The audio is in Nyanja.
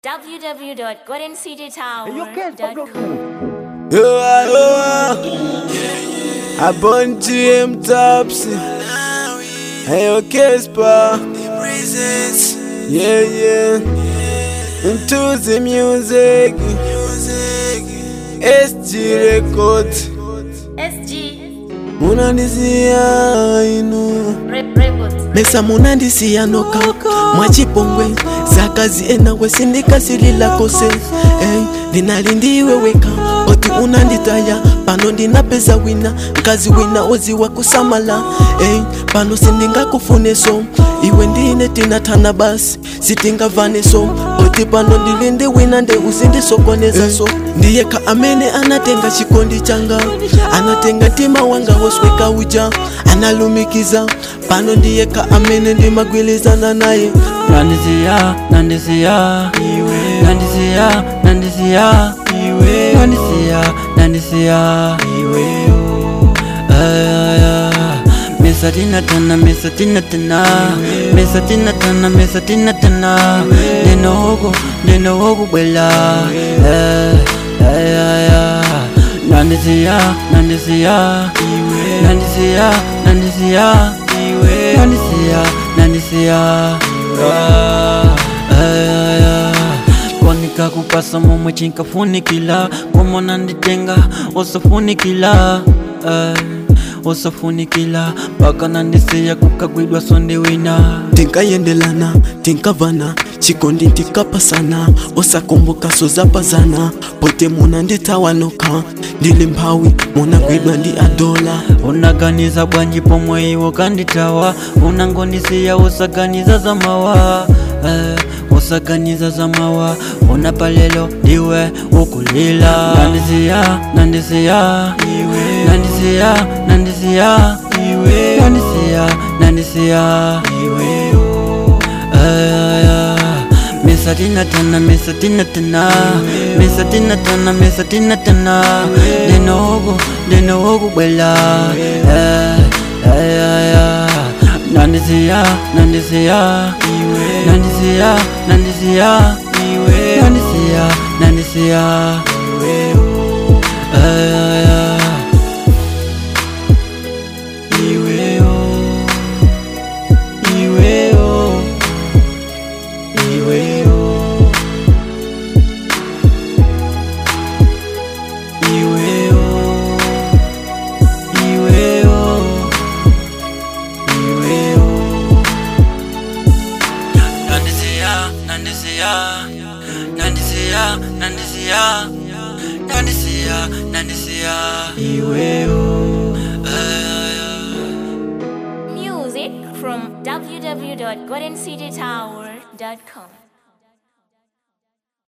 www.goldencitytower.com. Yoa, yoa. I burn GM Topsy. Hey, okay, Spa. Yeah, yeah. Into the music. SG Record. SG Munandisia inu. Rep Records. mesa munandisiya noka mwachipongwe zakazi enawe sindikasilila kose hey, ndinali ndiwe weka oti unanditaya pano ndinapeza wina mkazi wina oziwa kusamala hey, pano sindingakufuneso iwe ndine tinatana basi sitingavaneso oti pano ndilindi wina nde uzindisokonezaso hey, ndiyeka amene anatenga chikondi changa anatenga mtima wanga wosweka uja analumikiza pano ndiyeka amene ndimagwilizana naye Nandisia, Nandisia, iwe. Nandisia, Nandisia, iwe. Nandisia, Nandisia, iwe. Aya, Mesa tina tana, mesa tina tana, mesa tina tana, mesa tina tana. Neno hogo, neno hogo bwela. Eh, aya, aya. Nandisia, Nandisia, iwe. Nandisia, Nandisia, iwe. Nandisia, Nandisia, kwanika kupasa momwe chinkafunikila kwamona nditenga osafunikila eh, osafunikila paka nandisiya kukagwidwa sonde wina tinkayendelana tinkavana chikondi ntikapasana osakomboka sozapazana pote muna nditawanoka ndili mphawi munagwidwa ndi adola unaganiza bwanji pomwe iwo kanditawa unangonisiya usaganiza za mawa eh, usaganiza za mawa una palelo ndiwe ukulila nandisiya nandisiya iwe nandisiya nandisiya iwe nandisiya nandisiya iwe Aya, Mesa tina tana, mesa tina tana, mesa tina tana, mesa tina tana. Denogo, denogo bwela. Eh, ay, ay, ay. Nandisia, nandisia, iwe. Nandisia, nandisia, iwe. Nandisia, nandisia, iwe. Ay, ay, ay. Iwe, oh. Iwe, oh. Iwe, oh. Iwe, oh. Iwe, oh. Iwe, oh. Nandisia, Nandisia, Nandisia, Nandisia, Nandisia, Nandisia. Iwe, oh. Ay, ay, ay. Music from www.goldencitytower.com.